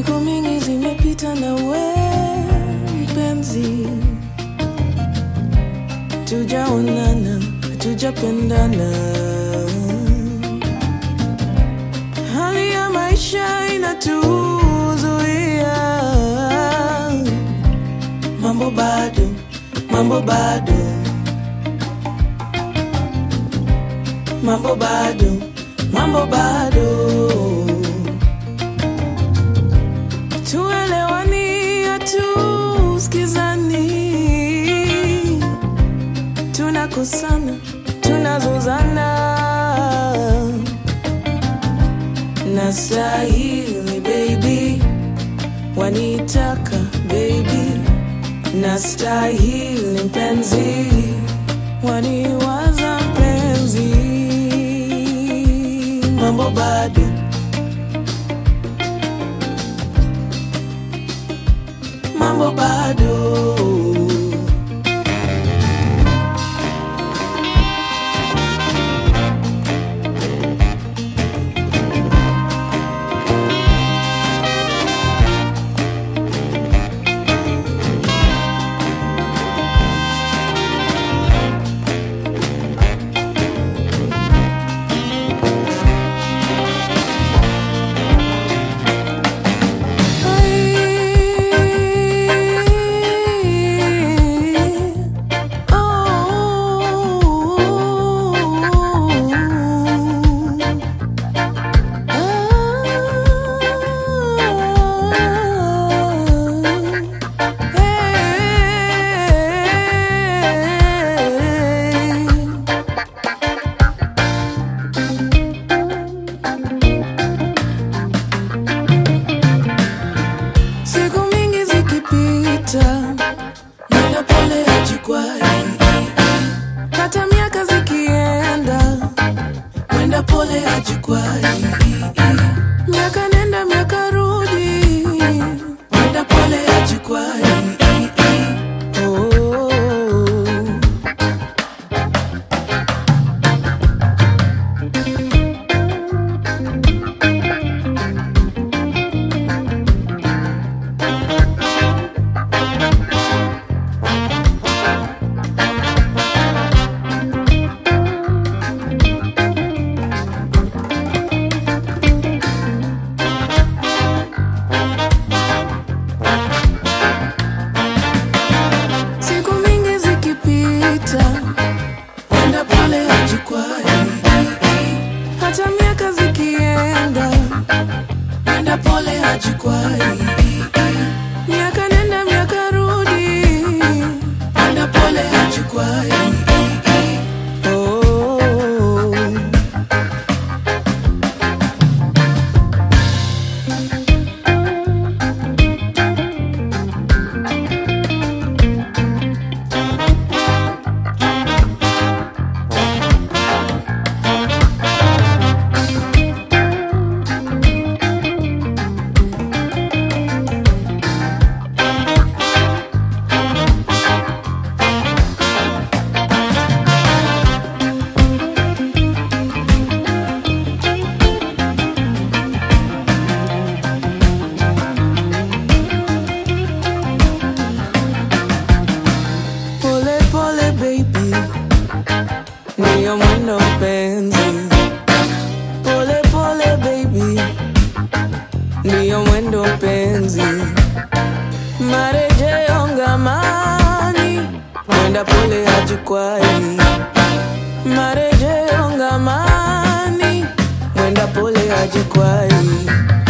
Siku mingi zimepita na we mpenzi, tujaonana, tujapendana. Hali ya maisha inatuzuia, mambo bado, mambo bado, mambo bado, mambo bado tuelewani, hatusikizani, tunakosana, tunazozana. Nastahili baby, wanitaka baby, nastahili mpenzi, waniwaza mpenzi, mambo bado mambo bado Siku mingi zikipita, mwendo pole hajikwai, hata miaka zikienda, mwenda pole hajikwai, miaka nenda miaka rudi, mwenda pole hajikwai. Oh. Siku mingi zikipita, mwenda pole hajikwai, hata miaka zikienda, mwenda pole hajikwai, miaka nenda miaka rudi, mwenda pole hajikwai. Oh. Pole pole baby, ndiyo mwendo mpenzi. Pole pole baby, ndiyo mwendo mpenzi. Marejeo ngamani, mwenda pole hajikwai. Marejeo ngamani, mwenda pole hajikwai.